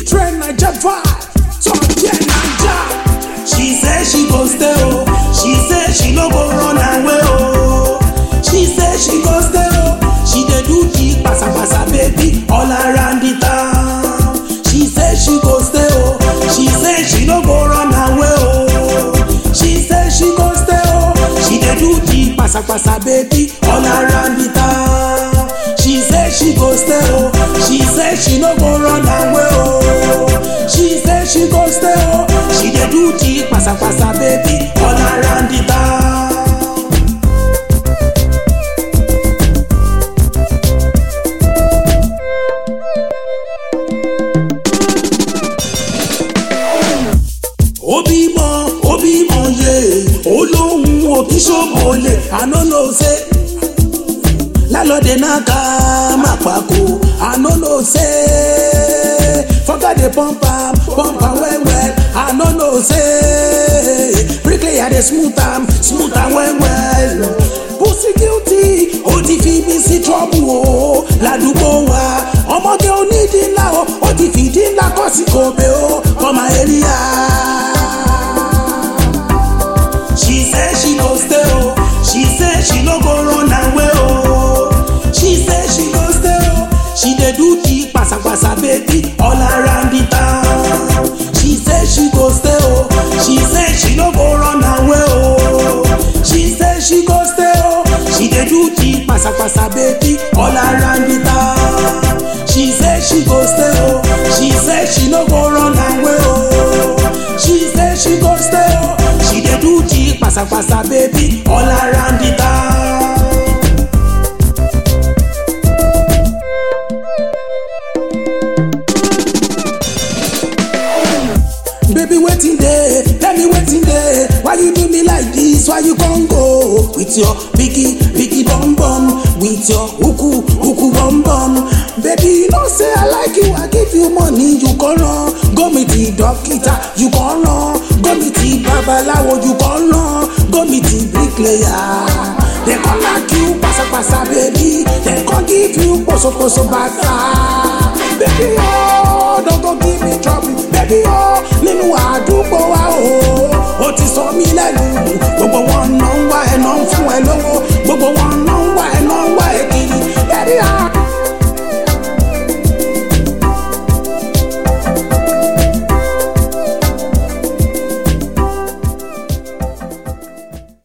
Train Naija vibe, top ten Naija. She say she go stay oh, she say she no go run away oh. She say she go stay oh, she dey do the pasapasa baby all around the town. She say she go stay oh, she say she no go run away oh. She say she go stay oh, she dey do the pasapasa baby all around the town. She say she go stay oh, she say she no go run away oh. She say she go stay oh, she dey do the pasapasa baby all around the town. ó bímọ ó bímọ yé olóhùn òbí ṣòbọlẹ àná ló ṣe lálọ́dẹ náà ká má pàkó àná ló ṣe fọ́gàdé pọ́ǹpà pọ́ǹpà wẹ́wẹ́ àná ló ṣe bricklayer dey smooth am smooth am wẹ́wẹ́ pussy guilty ó ti fi mí sí trouble o ládùúgbò wa ọmọge onídìí ńlá o ó ti fìdí ńlá kọ́ sí kòbè o kọ́mà area. She say she go stay oh, she say she no go run away oh. She say she go stay oh, she dey do the pasapasa baby all around the town. She say she go stay oh, she say she no go run away oh. She say she go stay oh, she dey do the pasapasa baby all around the town. She say she go stay oh, she say she no go run away oh. She say she go stay oh, she dey do the pasapasa baby all around the town. Baby, waiting there, tell me waiting there. Why you do me like this? Why you gon' go with your biggie, biggie bum bum, with your huku, huku bum bum? Baby, you know say I like you, I give you money, you gon' run. Go meet the doctor, you gon' run. Go meet the babalawo, you gon' run. Go meet the bricklayer. They gon' like you, pasa pasa, baby. They gon' give you poso poso bata. Baby, oh, don't go give me trouble. Baby, oh, nínú àdúgbò wa o, ó ti sọ mí lẹ́nu. Gbogbo wọn